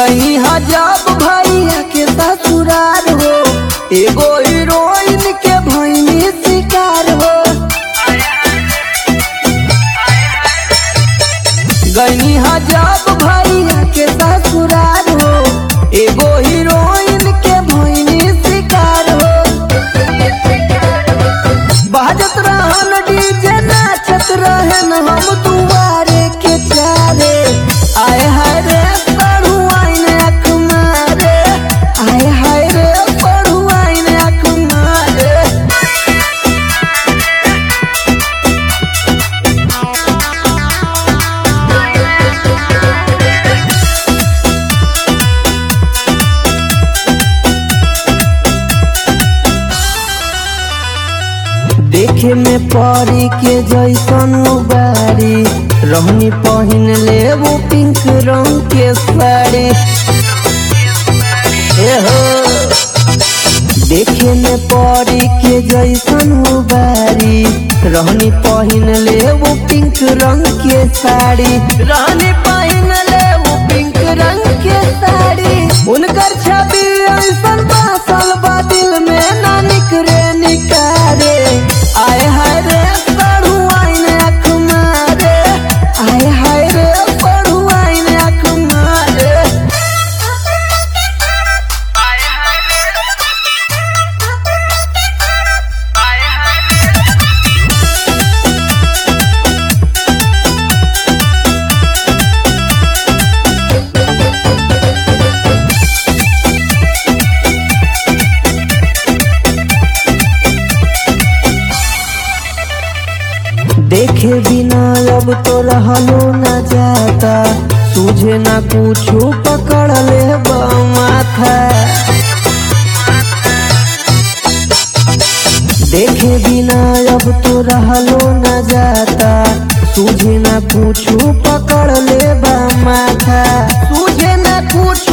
गई हजाब भैया के ससुरार हो एगो हीरोइन के भैनी शिकार हो गई हजाब भैया के ससुरार हो एगो हीरोइन के भैनी शिकार हो बाजत रहन डीजे नाचत रहन हम दुआरे के चारे आए हाय रे पढ़ू आइन अख मारे आए हाय रे पढ़ू आइन अख मारे देखे में परी के जैसन बारी रहनी पहिन ले वो पिंक रंग के साड़ी ए हो देखे में परी के जैसन बारी रहनी पहिन ले वो पिंक रंग के साड़ी रहनी पहिन ले वो पिंक रंग के साड़ी उनकर छवि ऐसन बासल बा दिल में ना निकरे निकारे आए हाय रे पढ़ू आइन अख मारे आए हाय रे पढ़ू आइन अख मारे देखे बिना अब तो रहलो न जाता तुझे ना कुछो पकड़ ले माथा देखे बिना अब तो रहलो न जाता तुझे ना कुछो पकड़ ले माथा तुझे ना कुछ